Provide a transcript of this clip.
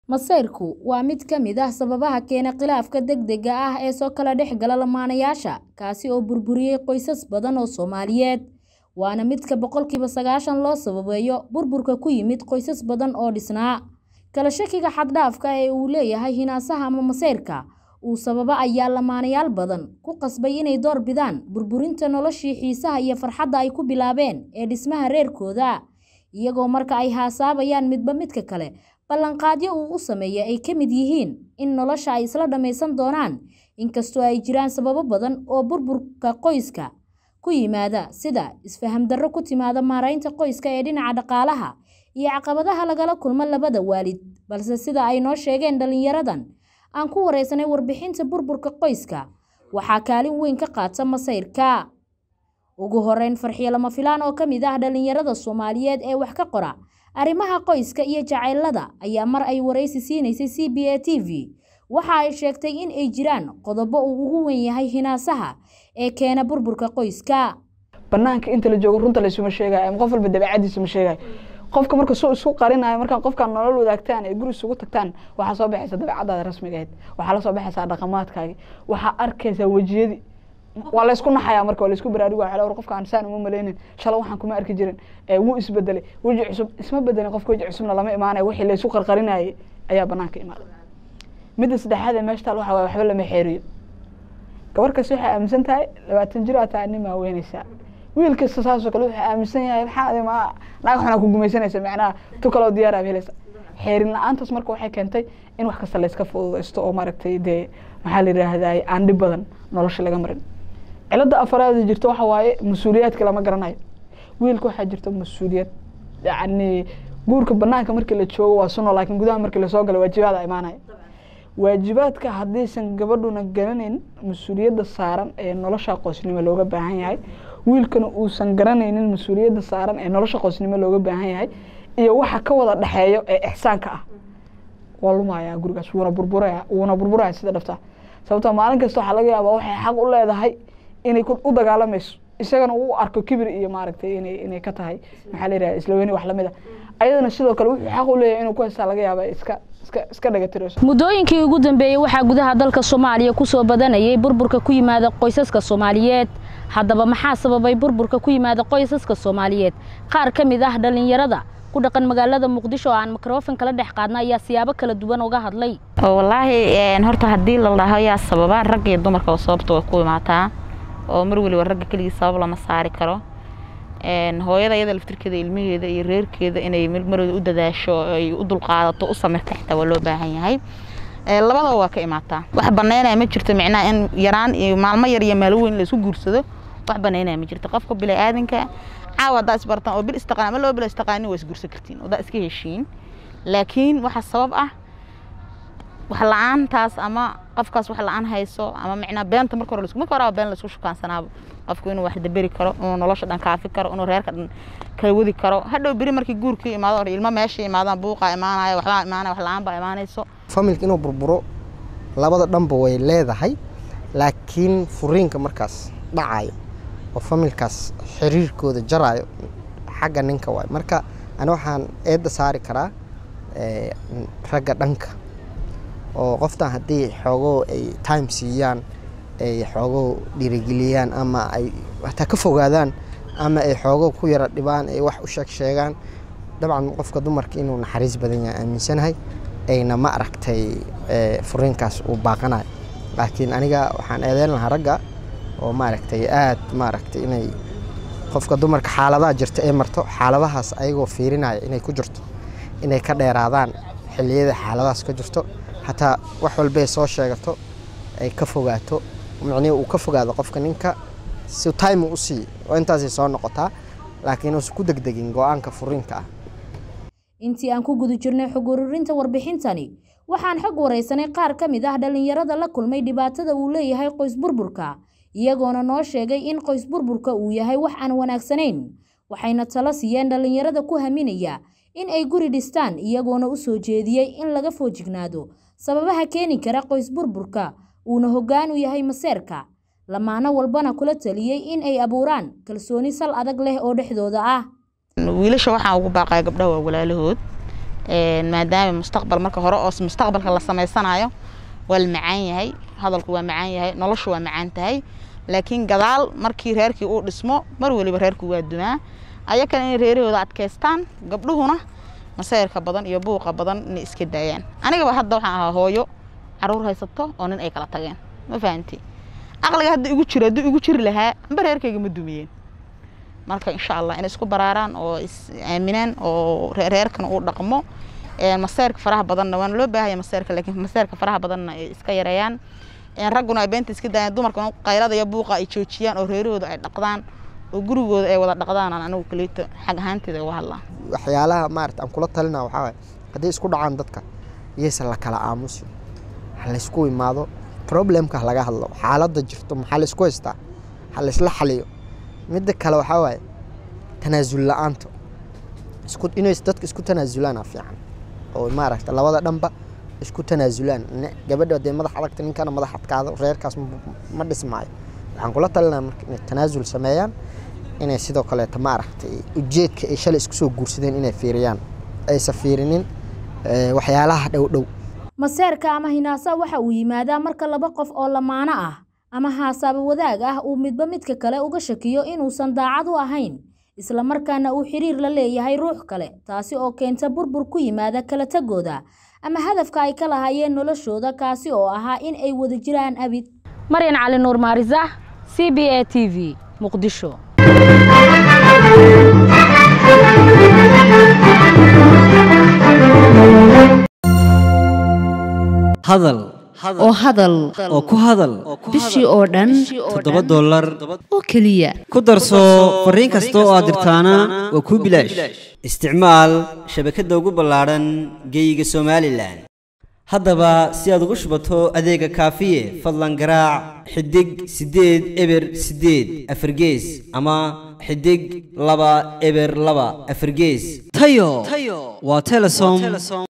Masayrku waa mid ka mid ah sababaha keena khilaafka degdega ah ee soo kala dhex gala lamaanayaasha, kaasi oo burburiyay qoysas badan oo Soomaaliyeed, waana midka boqolkiiba sagaashan loo sababeeyo burburka ku yimid qoysas badan oo dhisnaa. Kala shakiga xad-dhaafka ah ee uu leeyahay hinaasaha ama masayrka uu sababa ayaa lamaanayaal badan ku qasbay inay door bidaan burburinta noloshii xiisaha iyo farxadda ay ku bilaabeen ee dhismaha reerkooda, iyagoo marka ay haasaawayaan midba midka kale ballanqaadyo uu u sameeyo ay ka mid yihiin in nolosha ay isla dhammaysan doonaan, inkastoo ay jiraan sababo badan oo burburka qoyska ku yimaada sida isfaham darro ku timaada maaraynta qoyska ee dhinaca dhaqaalaha iyo caqabadaha lagala kulmo labada waalid, balse sida ay noo sheegeen dhalinyaradan aan ku wareysanay warbixinta burburka qoyska, waxaa kaalin weyn ka qaata masayrka. Ugu horeyn, Farxiyo Lama Filaan oo ka mid ah dhalinyarada Soomaaliyeed ee wax ka qora arrimaha qoyska iyo jacaylada ayaa mar ay wareysi siinaysay CBA TV waxa ay sheegtay in ay jiraan qodobo uu ugu weyn yahay hinaasaha ee keena burburka qoyska. banaanka inta la joogo runta laysuma sheegayo ama qof walba dabeecadiisa ma sheegayo qofka marka soo isku qarinayo markaa qofkaan nolol wadaagtaan ee guri isugu tagtaan waxaa soo baxaysa dabeecadaada rasmiga ahayd waxaa la soo baxaysaa dhaqamaadkaagi waxaa arkaysaa wejiyadii waa laysku naxayaa marka waa laysku baraaruga waxaa war qofkaan saan uma maleynin shalay waxaan kuma arki jirin wuu isbedelay weji cusub isma bedelin qofka weji cusubna lama imaanayo wixii laysku qarqarinayay ayaa banaanka imaaday midda saddexaad ee meesha taal waxaa waye waxba lama xeeriyo gabar kasta waxay aaminsan tahay labaatan jir aa tahay nin maa weynaysaa wiil kasta saasoo kale wuxuu aaminsan yahay maxaa ma naag xunaa ku gumaysanaysa macnaha tu kaloo diyaar aad helaysa xeerin la-aantaas marka waxay keentay in wax kasta layska fududaysto oo maaragtay dee maxaa la yidhaahdaa aan dhib badan nolosha laga marin cilada afaraad jirto waxa waaye mas-uuliyaadka lama garanayo wiilka waxaa jirta mas-uuliyad yacni guurka banaanka markii la joogo waa suno laakiin gudaha markii lasoo galo waajibaada imaanaya waajibaadka haddaysan gabadhuna garanayn mas-uuliyadda saaran ee nolosha qoysnimo looga baahan yahay wiilkana uusan garanaynin mas-uuliyadda saaran ee nolosha qoysnimo looga baahan yahay iyo waxa ka wada dhexeeyo ee ixsaanka ah waa lumayaa gurigaas wuuna burburaya wuuna burburaya sida dhabta sababtoo maalin kasta waxaa laga yaabaa waxay xaq u leedahay inay u dagaalamayso isagana uu arko kibir iyo maaragtay inay inay ka tahay maxaa la yidhaha isla weyni wax lamid a ayadana sidoo kale wuxuu xaq u leeyahay inuu ku haystaa laga yaaba iska iska iska dhagatirayso muddooyinkii ugu dambeeyey waxaa gudaha dalka Soomaaliya ku soo badanayay burburka ku yimaada qoysaska Soomaaliyeed haddaba maxaa sababay burburka ku yimaada qoysaska Soomaaliyeed qaar ka mid ah dhalinyarada ku dhaqan magaalada Muqdisho oo aan microphone kala dhex qaadna ayaa siyaabo kala duwan uga hadlay wallaahi horta haddii la dhaho yaa sababa rag iyo dumarka oo sababta way ku imaataa oo mar waliba ragga keligii sabab lama saari karo hooyada iyada laftirkeeda ilmaheeda iyo reerkeeda inay marwada u dadaasho ay u dulqaadato u samirta xitaa waa loo baahan yahay labadaba waa ka imaataa wax banaynaya ma jirto micnaha in yaraan iyo maalmo yar iyo maalmo weyn la isku guursado wax banaynaya ma jirto qofka bini-aadanka caawa haddaa isbartaan oo bil istaqaan ama laba bil istaqaanin waa isguursan kartiin oo daa iska heshiin laakiin waxa sabab ah wax la-aantaas ama qofkaas wax la-aan hayso ama micnaa beenta marka hore marka hore been laisku shukaansanaabo qofku inuu wax daberi karo inuu nolosha dhan kaafi karo inuu reerka dhan kala wadi karo hadhow beri markii guurkii imaado hore ilmo meesha imaadaan buuqaa imaanaya waxbaa imaanaya wax la-aan baa imaanayso familka inuu burburo labada dhanba way leedahay laakiin furiinka markaas dhacayo oo familkaas xiriirkooda jaraayo xagga ninka waay marka ani waxaan eedda saari karaa ragga dhanka oo qoftan haddii xoogoo ay time siiyaan ay xoogoo dhiirigeliyaan ama ay hataa ka fogaadaan ama ay xoogoo ku yara dhibaan ay wax u sheeg sheegaan dabcan qofka dumarka inuu naxariis badan yahay aaminsanahay ayna ma aragtay furiinkaas uu baaqanayo laakiin aniga waxaan eedeyn lahaa ragga oo maaragtay aad maaragtay inay qofka dumarka xaaladaha jirta ay marto xaaladahaas ayagoo fiirinaya inay ku jirto inay ka dheeraadaan xilliyada xaaladahaas ka jirto hataa wax walbay soo sheegato ay ka fogaato micnihi uu ka fogaado qofka ninka si time u siiyo oo intaasay soo noqotaa laakiin uusan ku degdegin go-aanka furiinka ah intii aan ku guda jirnay xog ururinta warbixintani waxaan xog wareysanay qaar ka mid ah dhalinyarada la kulmay dhibaatada uu leeyahay qoys burburka iyagoona noo sheegay in qoys burburka uu yahay wax aan wanaagsanayn waxayna talo siiyeen dhalinyarada ku haminaya in ay guri dhistaan iyagoona u soo jeediyey in laga foojignaado sababaha keeni kara qoys burburka uuna hoggaan u yahay maseerka lamaano walbana kula taliyey in ay abuuraan kalsooni sal adag leh oo dhexdooda ah wiilasha waxaan ugu baaqaya gabdhaha waa walaalahood Een, maadaama mustaqbal marka hore oo mustaqbalka la sameysanayo waa la macaan yahay hadalku waa macaan yahay noloshu waa macaan tahay laakiin gadaal markii reerkii uu dhismo mar waliba reerku waa dumaa ayakana inay reerahooda adkaystaan gabdhuhuna masayrka badan iyo buuqa badan inay iska daayaan anigaba hadda waxaan ahaa hooyo caruur haysato oo nin ay kala tageen ma fahanti aqliga hadda igu jiro hadduu igu jiri lahaa amba reerkayga ma dumiyeen marka insha allah inay isku baraaraan oo is aaminaan oo re- reerkan uu dhaqmo Een, maseerka faraha badanna waana loo baahaya maseerka laakiin maseerka faraha badanna ay iska yareeyaan Een, ragguna ay beenta iska daayaan dumarka in qaylada iyo buuqa ay joojiyaan oo reerahooda ay dhaqdaan oo gurigooda ay wada dhaqdaan aan anigu kaleeto xag ahaanteeda uga hadlaa waxyaalaha maarata aan kula talina waxaa waaye hadday isku dhacaan dadka iyaysan la kala aamusin ha laysku imaado problemka ha laga hadlo xaaladda jirto maxaa laysku haystaa ha laysla xaliyo midda kale waxaa waaye tanaasul la-aanta isku inay dadka isku tanaasulaan aa fiican oo maaragta labada dhanba isku tanaasulaan Ne- gabadha hadee madax adagta ninkana madax adkaado reerkaas ma- ma dhismaayo waxaan kula talinaa marka inay tanaasul sameeyaan inay sidoo kaleeta maaragtay ujeedka ay shalay isku soo guursadeen inay fiiriyaan aysan fiirinin eh, waxyaalaha dhow dhow maseerka ama hinaasa waxa uu yimaadaa marka laba qof oo lamaano ah ama haasaabo wadaag ah uu midba midka kale uga shakiyo inuusan daacad u ahayn isla markaana uu xiriir la leeyahay ruux kale taasi oo keenta burbur ku yimaada kala tagooda ama hadafka ay ka lahaayeen noloshooda kaasi oo ahaa in ay wada jiraan abid maryan cali nuur maarisax c b a t v muqdisho hadal oo hadal oo ku hadal bishii oo dhan toddoba dollar oo keliya ku darso fariin kasta oo aad dirtaana waa kuu bilaash isticmaal shabakadda ugu ballaadhan geeyiga somalilan haddaba si aad ugu shubato adeega kaafiye fadlan garaac xidig siddeed eber siddeed afargees ama xidig laba eber laba afargees tayo waa telesom